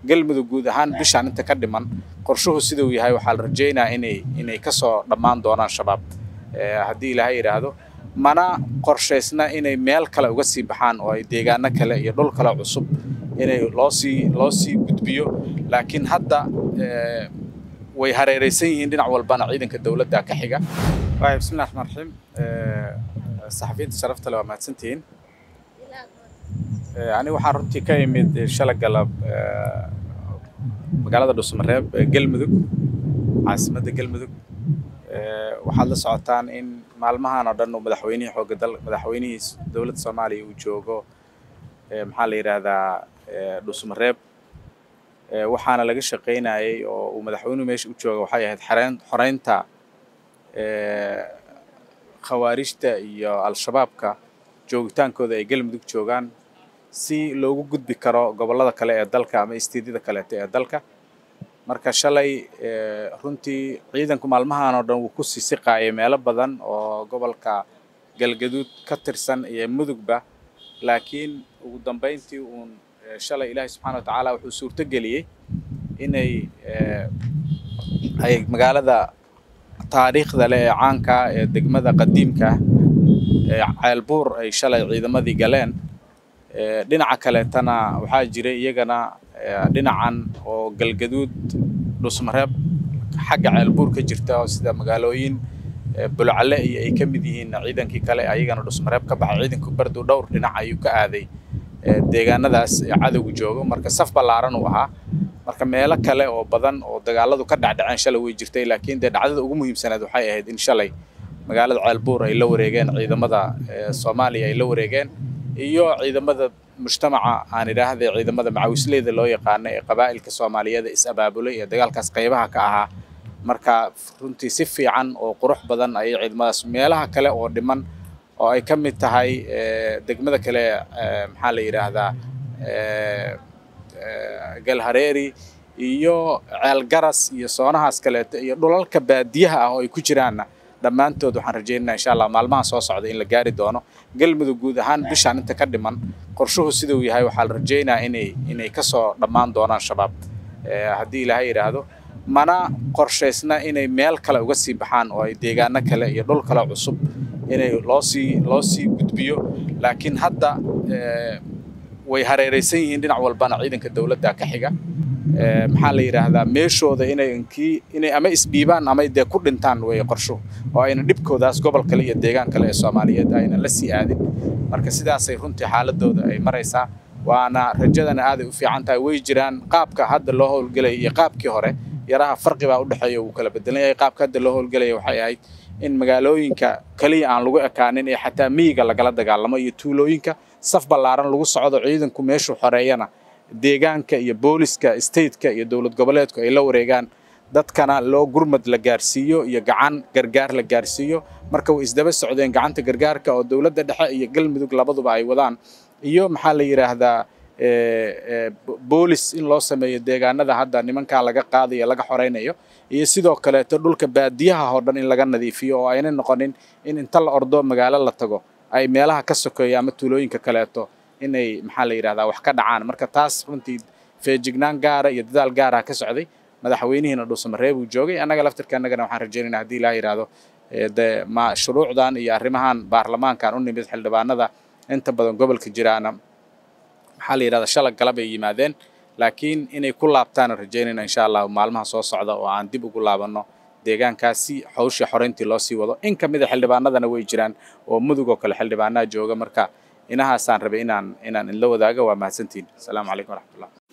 galmudug guud ahaan bishaan inta ka dhiman qorshuhu siduu yahay waxaa la rajaynayaa inay inay kasoo dhammaan doonaan shabaab haddii ilaahay yidhaahdo mana qorshaysna inay meel kale uga sii baxaan oo ay deegaano kale iyo dhul kale cusub inay loo sii loo sii gudbiyo laakiin hadda way hareeraysan yihiin dhinac walbana ciidanka dowladda ka xiga waay bismillahi raxmaan raxiim saxafiyiinta sharafta le waa mahadsantihiin aniga waxaan runtii ka imid shala galab magaalada dhuusamareeb galmudug caasimadda galmudug waxaad la socotaan in maalmahan oo dhan uu madaxweynihii xooga dal madaxweynihii dowladda soomaaliya uu joogo maxaa la yidhaahdaa dhuusamareeb waxaana laga shaqaynayay oo uu madaxweynuhu meesha u jooga waxay ahayd xareyn xoreynta khawaarijta iyo al-shabaabka joogitaankooda ay galmudug joogaan si loogu gudbi karo gobollada kale ee dalka ama istiidyada kaleeto ee dalka marka shalay runtii ciidanku maalmahan oo dhan wuu ku sii siqaayay meelo badan oo gobolka galgaduud ka tirsan iyo mudugba laakiin ugu dambayntii uun shalay ilaahay subxaana wa tacaala wuxuu suurto geliyey inay ay magaalada taariikhda leh ee caanka ee degmada qadiimka ee ceelbuur ay shalay ciidamadii galeen dhinaca kaleetana waxaa jiray iyagana dhinacan oo galgaduud dhusmareeb xagga ceelbuur ka jirta oo sida magaalooyin bulcale iyo ay ka mid yihiin ciidankii kale ayagana dhusmareeb ka baxay ciidanku bardu dhowr dhinac ayuu ka aaday deegaanadaas cadowgu joogo marka saf ballaaran uu ahaa marka meelo kale oo badan oo dagaaladu ka dhacdhaceen shalay way jirtay laakiin dee dhacdada ugu muhiimsanayd waxay ahayd in shalay magaalada ceelbuur ay la wareegeen ciidamada soomaaliya ay la wareegeen iyo ciidamada mujtamaca aan idhaahday ciidamada macawisleyda loo yaqaano ee qabaa'ilka soomaaliyeed is abaabulay ee dagaalkaas qaybaha ka ahaa marka runtii si fiican oo qurux badan ayay ciidamadaas meelaha kale oo dhiman oo ay ka mid tahay degmada kale maxaa la yidhaahdaa galhareeri iyo ceelgaras iyo soonahaas kaleeto iyo dhulalka baadiyaha ah oo ay ku jiraanna dhammaantood waxaan rajaynaynaa insha allah maalmaha soo socda in la gaari doono galmudug guud ahaan bishaan inta ka dhiman qorshuhu siduu yahay waxaa la rajaynayaa inay inay kasoo dhammaan doonaan shabaab haddii ilaahay yidhaahdo mana qorshaysna inay meel kale uga sii baxaan oo ay deegaano kale iyo dhul kale cusub inay loo sii loo sii gudbiyo laakiin hadda way hareeraysan yihiin dhinac walbana ciidanka dowladda ka xiga maxaa la yidhaahdaa meeshooda inay inkii inay ama isdhiibaan ama dee ku dhintaan way qorsho oo ayna dhibkoodaas gobol kale iyo deegaan kale ee soomaaliyeed ayna la sii aadin marka sidaasay runtii xaaladooda ay maraysaa waana rajadana aaday u fiican tahay way jiraan qaabka hadda loo howlgelaya iyo qaabkii hore yaraha farqi baa u dhexeeya wuu kala bedelan yahay qaabka hadda loo howlgelaya waxay ahayd in magaalooyinka kaliya aan lagu ekaanin ee xataa miyiga lagala dagaalamo iyo tuulooyinka saf ballaaran lagu socdo ciidanku meeshuu xoreeyana deegaanka iyo booliska stateka iyo dowlad goboleedku ay la wareegaan dadkana loo gurmad la gaarsiiyo iyo gacan gargaar la gaarsiiyo marka way isdaba socdeen gacanta gargaarka oo dowladda dhexe iyo galmudug labaduba ay wadaan iyo maxaa la yidhaahdaa boolis in loo sameeyo deegaanada hadda nimankaa laga qaadayo laga xoreynayo iyo sidoo kaleeto dhulka baadiyaha oo dhan in laga nadiifiyo oo ayna noqonin in inta la ordo magaalo la tago ay meelaha ka sokeeya ama tuulooyinka kaleeto inay maxaa la yidhahdaa wax ka dhacaan marka taas runtii feejignaan gaara iyo dadaal gaara ka socday madaxweynihiina dhuusamareeb uu joogay annaga laftirka annagana waxaan rajaynaynaa haddii ilaa yidhaahdo de ma shuruucdan iyo arrimahan baarlamaankan u nimid xildhibaanada inta badan gobolka jiraana maxaa la yidhahdaa shala galab ay yimaadeen laakiin inay ku laabtaan rajaynayna insha allah maalmaha soo socda oo aan dib ugu laabanno deegaankaasi hawshii xoreyntii loo sii wado in ka mid a xildhibaanadana way jiraan oo mudug oo kale xildhibaanaha jooga marka inahaasaan rabay inaan inaan inla wadaago waa mahadsantihin asalaamu calaykum waraxmatullah